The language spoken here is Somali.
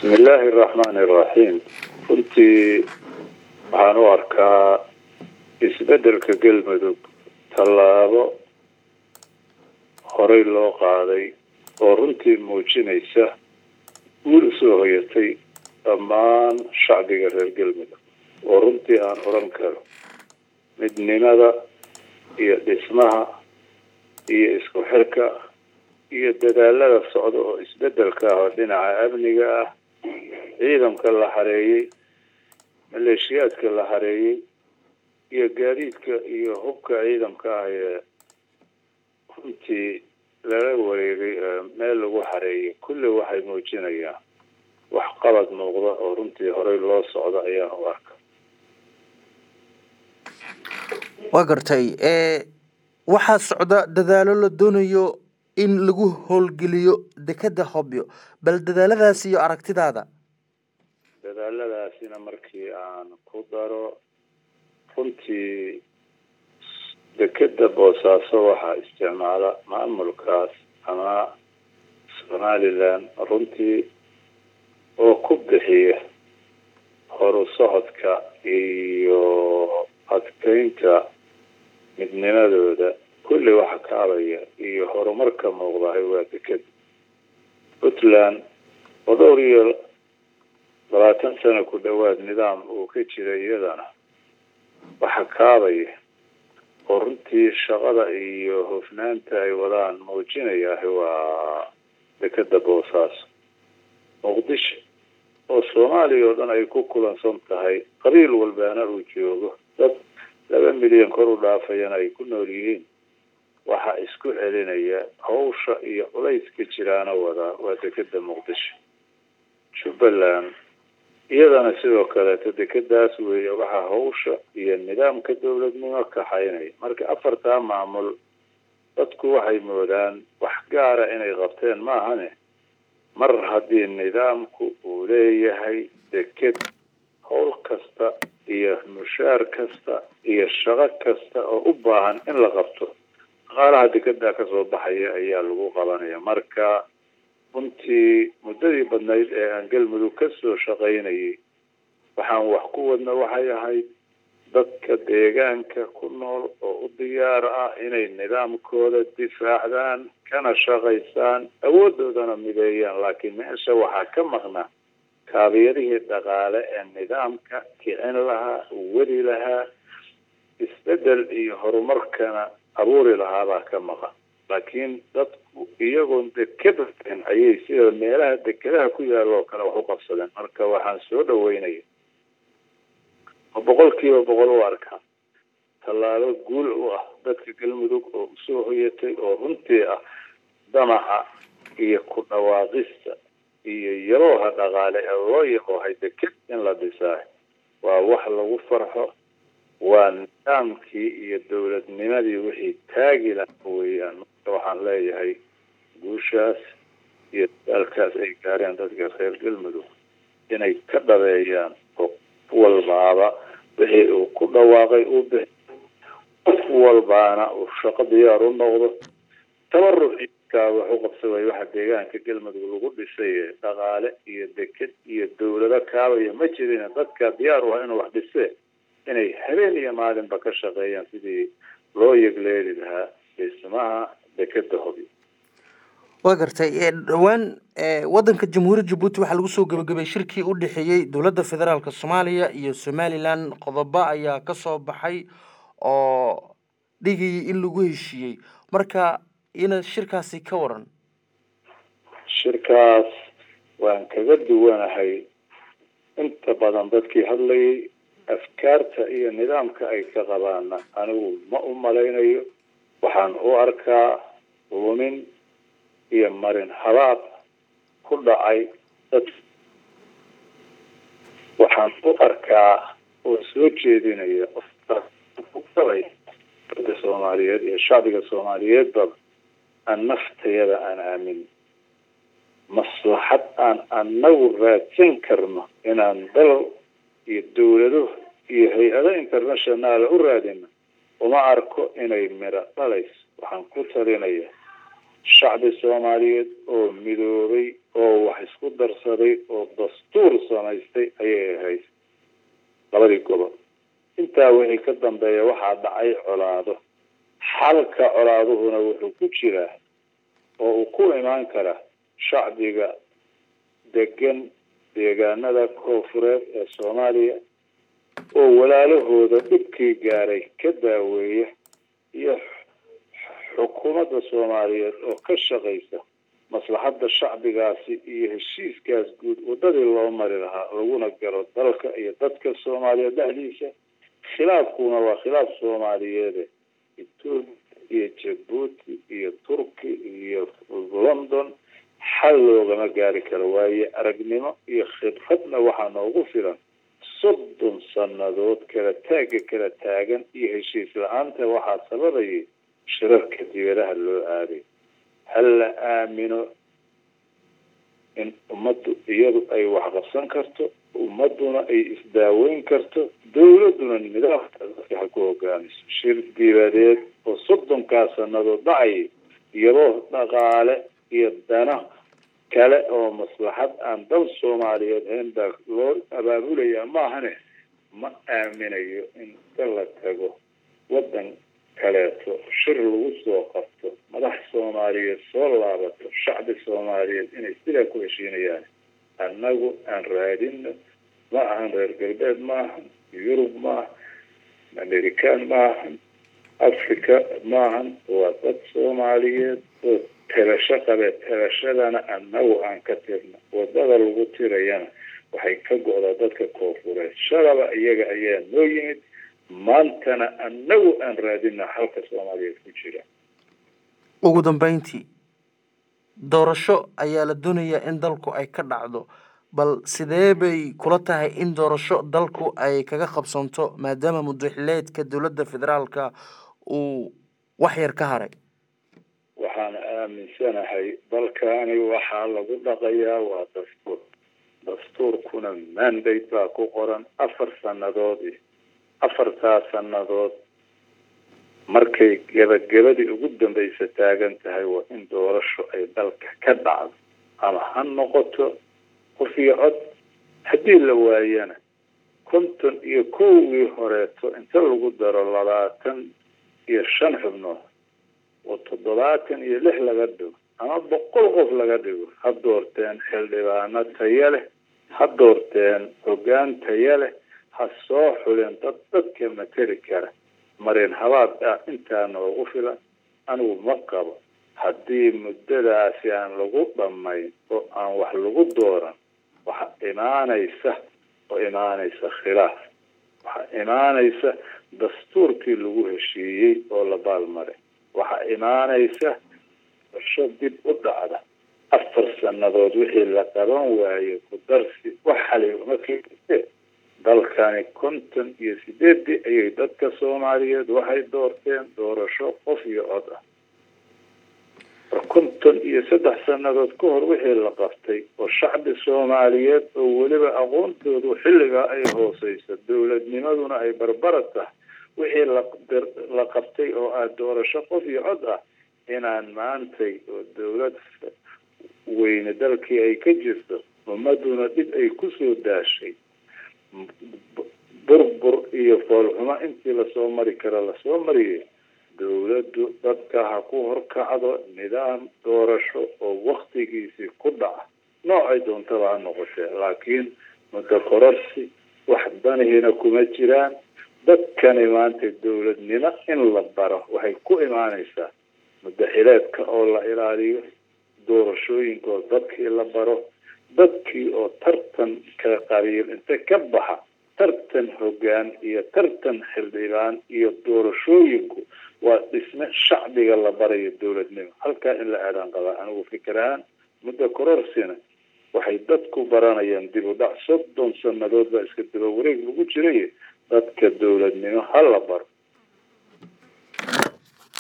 bismi illaahi araxmaani iraxiim runtii waxaan u arkaa isbeddelka galmudug tallaabo horey loo qaaday oo runtii muujinaysa guul usoo hoyatay dhammaan shacbiga reer galmudug oo runtii aan odhan karo midnimada iyo dhismaha iyo isku xirka iyo dadaalada socda oo isbeddelka ah oo dhinaca amniga ah ciidanka la hareeyey maleeshiyaadka la hareeyey iyo gaadiidka iyo hubka ciidanka ah ee runtii lala wareegay meel lagu hareeyay kulli waxay muujinayaan waxqabad muuqda oo runtii horey loo socda ayaan u arka waa gartay waxaa socda dadaalo la doonayo in lagu howlgeliyo dekeda hobyo bal dadaaladaas iyo aragtidaada dadaaladaasina markii aan ku daro runtii dekeda boosaaso waxaa isticmaala maamulkaas ama somalilan runtii oo ku bixiya horu socodka iyo adkeynta midnimadooda kulli waxa kaabaya iyo horumarka muuqdahay waa dekeda puntland oo dhowr iyo labaatan sano ku dhowaad nidaam uu ka jira iyadana waxa kaabaya oo runtii shaqada iyo hofnaanta ay wadaan muujinayaah waa dekeda boosaaso muqdisho oo soomaaliya oo dhan ay ku kulansan tahay qabiil walbaana uu joogo dad laba milyan kor u dhaafayana ay ku nool yihiin waxaa isku celinaya hawsha iyo culayska jiraana wadaa waa dekeda muqdisho jubbaland iyadana sidoo kaleeto dekedaas weeye waxaa hawsha iyo nidaamka dowladnimo kaxaynaya marka afartaa maamul dadku waxay moodaan wax gaara inay qabteen maahane mar haddii nidaamku uu leeyahay deked howl kasta iyo mushaar kasta iyo shaqo kasta oo u baahan in la qabto dhaqaalaha dekedaa kasoo baxaya ayaa lagu qabanaya marka runtii muddadii badnayd ee aan galmudug kasoo shaqaynayay waxaan wax ku wadna waxay ahayd dadka deegaanka ku nool oo u diyaar ah inay nidaamkooda difaacdaan kana shaqaysaan awoodoodana mideeyaan laakiin meesha waxaa ka maqnaa kaabiyadihii dhaqaale ee nidaamka kicin lahaa weli lahaa isbedel iyo horumarkana abuuri lahaabaa ka maqan laakiin dadku iyagoon dekeda ayay sida meelaha dekedaha ku yaalla oo kale wax u qabsadeen marka waxaan soo dhaweynaya oo boqol kiiba boqol u arkaa tallaabo guul u ah dadka galmudug oo usoo hoyatay oo runtii ah damaca iyo ku dhawaaqista iyo yarooha dhaqaale ee loo yaqoohay deked in la dhisaa waa wax lagu farxo waa nidaamkii iyo dowladnimadii wixii taagi lahaa weeyaan marka waxaan leeyahay guushaas iyo dadaalkaas ay gaareen dadka reer galmudug inay ka dhabeeyaan oo qof walbaaba wixii uu ku dhawaaqay uu bixi qof walbaana uu shaqo diyaar u noqdo tabarucikaa wax u qabsa way waxa deegaanka galmudug lagu dhisay dhaqaale iyo deked iyo dowlado kaabaya ma jirin dadka diyaar u ah inuu wax dhisee inay habeen iyo maalinba ka shaqeeyaan sidii loo yegleeli lahaa dhismaha dekeda hobi waa gartay dhowaan wadanka jamhuuriyadda jabuuti waxaa lagu soo gabagabay shirkii u dhexeeyey dowladda federaalka soomaaliya iyo somalilan qodobo ayaa kasoo baxay oo dhigayay in lagu heshiiyey marka ina shirkaasi ka waran shirkaas waan kaga duwanahay inta badan dadkii hadlayay afkaarta iyo nidaamka ay ka qabaana anigu ma u malaynayo waxaan u arkaa lumin iyo marin habaab ku dhacay dad waxaan u arkaa oo soo jeedinaya dadka soomaaliyeed iyo shacbiga soomaaliyeedbaba aan naftayada aan aamin maslaxad aan anagu raadsan karno inaan dal iyo dowlado iyo hay-ado internationaala u raadino uma arko inay midho dhalayso waxaan ku talinaya shacbi soomaaliyeed oo midoobay oo wax isku darsaday oo dastuur samaystay ayay ahayd labadii gobol intaa wixii ka dambeeya waxaa dhacay colaado xalka colaaduhuna wuxuu ku jiraa oo uu ku imaan karaa shacbiga degan deegaanada koonfureed ee soomaaliya oo walaalahooda dhibkii gaaray ka daaweeya iyo xukuumadda soomaaliyeed oo ka shaqaysa maslaxadda shacbigaasi iyo heshiiskaas guud waddadii loo mari lahaa laguna galo dalka iyo dadka soomaaliyeed dhexdiisa khilaafkuna waa khilaaf soomaaliyeede etoobiya iyo jabuuti iyo turki iyo london xal loogama gaari karo waaye aragnimo iyo khibradna waxaa noogu filan soddon sannadood kala taagga kala taagan iyo heshiis la-aanta waxaa sababayay shirarka dibadaha loo aaday hal la aamino in ummaddu iyadu ay waxqabsan karto ummadduna ay isdaaweyn karto dawladduna nidaamka dadka ha ku hogaamiso shir dibadeed oo soddonkaa sannadood dhacayay iyadoo dhaqaale iyo dana kale oo maslaxad aan dal soomaaliyeed hayn baa loo abaabulayaa maahane ma aaminayo in ka la tago waddan kaleeto shir lagu soo qabto madax soomaaliyeed soo laabato shacbi soomaaliyeed inay sidaa ku heshiinayaan annagu aan raadino ma ahan reer galbeed maahan yurub maahan american maahan africa maahan waa dad soomaaliyeed oo tirasho qabe tirashadana annagu aan ka tirno wadada lagu tirayana waxay ka go-daa dadka koonfureed shalaba iyaga ayaa noo yimid maantana annagu aan raadina halka soomaaliyeed ku jira ugu dambeyntii doorasho ayaa la doonayaa in dalku ay ka dhacdo bal sidee bay kula tahay in doorasho dalku ay kaga qabsanto maadaama mudaxileedka dowladda federaalka uu wax yar ka haray waxaan aaminsanahay dalkani waxaa lagu dhaqayaa waa dastuur dastuurkuna mandate baa ku qoran afar sannadood afartaa sannadood markay gebagabadii ugu dambaysa taagan tahay waa in doorasho ay dalka ka dhacdo ama ha noqoto qof iyo cod haddii la waayana konton iyo kowgii horeeto inta lagu daro labaatan iyo shan xubnood oo toddobaatan iyo lix laga dhigo ama boqol qof laga dhigo ha doorteen xildhibaano taya leh ha doorteen hoggaan taya leh ha soo xuleen dad dadka mateli kara marin habaad ah intaa noogu filan anigu ma qabo haddii muddadaasi aan lagu dhammayn oo aan wax lagu dooran waxa imaanaysa oo imaanaysa khilaaf waxaa imaanaysa dastuurkii lagu heshiiyey oo la baalmaray waxaa imaanaysa dasho dib u dhacda afar sannadood wixii la qaban waaye ku darsi wax xalay uma keente dalkani konton iyo sideedii ayay dadka soomaaliyeed waxay doorteen doorasho qof iyo cod ah konton iyo saddex sannadood ka hor wixii la qabtay oo shacbi soomaaliyeed oo weliba aqoontoodu xilligaa ay hooseyso dowladnimaduna ay barbara tahay wixii la qabtay oo ah doorasho qof iyo cod ah inaan maantay oo dowlad weyne dalkii ay ka jirto ummaduna dhib ay kusoo daashay burbur iyo foolxumo intii lasoo mari kara lasoo mariyay dowladdu dadka ha ku horkacdo nidaam doorasho oo waktigiisii ku dhaca noocay doontaba ha noqotee laakiin muddo kororsi wax danihiina kuma jiraan dadkani maanta dowladnimo in la baro waxay ku imaanaysaa mudaxileedka oo la ilaaliyo doorashooyinkaoo dadkii la baro dadkii oo tartan ka qabiil inta ka baxa tartan hoggaan iyo tartan xildhibaan iyo doorashooyinku waa dhisme shacbiga la barayo dowladnimo halkaa in la aadaan qabaa anigu fikirahaan muddo kororsina waxay dadku baranayaan dib u dhac soddon sannadood baa iska daba wareeg lagu jiray dadka dowladnimo ha la baro